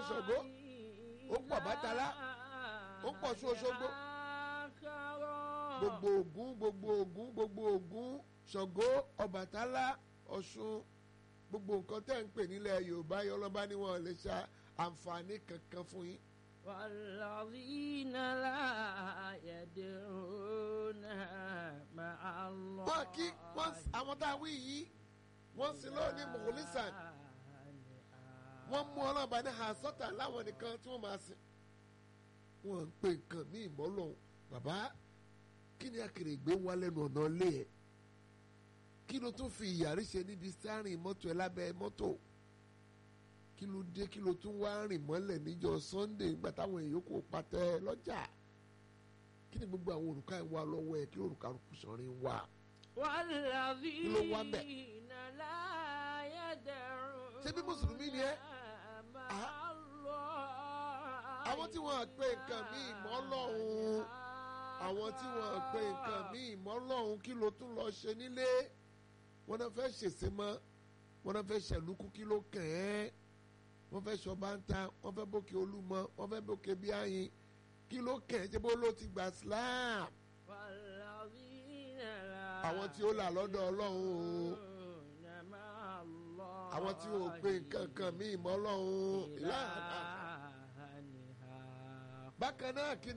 Ṣàngó ó pọ̀ Bàtálá ó pọ̀ Ọ̀ṣun Òṣogbo gbogbo Ògún gbogbo Ògún gbogbo Ògún Ṣàngó Ọbàtálá Ọ̀ṣun gbogbo nǹkan tẹ́ ń pè nílẹ̀ Yorùbá yọ ọlọ́ba ni wọ́n lè ṣe àǹfààní kankan fún yín. والذين لا يدعون مع الله wọ́n kí wọ́n àwọn tá a wí yìí wọ́n sì lọ́ọ́ ní mọ̀kòlísàn wọ́n mú ọlọ́ba ní àsọ́tà láwọn nìkan tí wọ́n máa sìn. wọ́n ń pè nǹkan ní ìmọ̀lọ́hún bàbá kí ni akèrègbè ń wá lẹ́nu ọ̀nà ilé ẹ̀ kí ló tún fi ìyàrí ṣe níbi sárìn mọ́tò ẹ̀ lábẹ́ mọ́tò kí ló dé kí ló tún wá rìn mọ́lẹ̀ níjọ́ Sunday nígbà táwọn èèyàn kò patẹ lọ́jà kí ni gbogbo àwọn òrùka ẹ̀ wá lọ́wọ́ ẹ̀ kí òrùka kùsọ̀rin wà. ló wá ń bẹ̀? والذين لا يدعون ṣé bí mùsùlùmí ni ẹ́ مع Ah. الله àwọn tí wọ́n pe nǹkan míì mọ́ lọ́hùn àwọn tí wọ́n pe nǹkan míì mọ́ lọ́hùn kí ló tún lọ ṣe nílé wọ́n náà fẹ́ ṣèṣe mọ́ wọ́n náà fẹ́ ṣẹ̀lúkú kí ló kàn ẹ́ wọ́n fẹ́ ṣọba ń ta wọ́n fẹ́ bókè olúmọ wọ́n fẹ́ bókè bí àyìn kí ló kàn ẹ́ ṣe bó ló ti gbà Islam والذين لا àwọn tí ó là lọ́dọ̀ Ọlọ́run o يدعون مع الله àwọn tí ò pe nǹkan kan míì mọ́ lọ́hùn ìlànà إلها bákan náà kí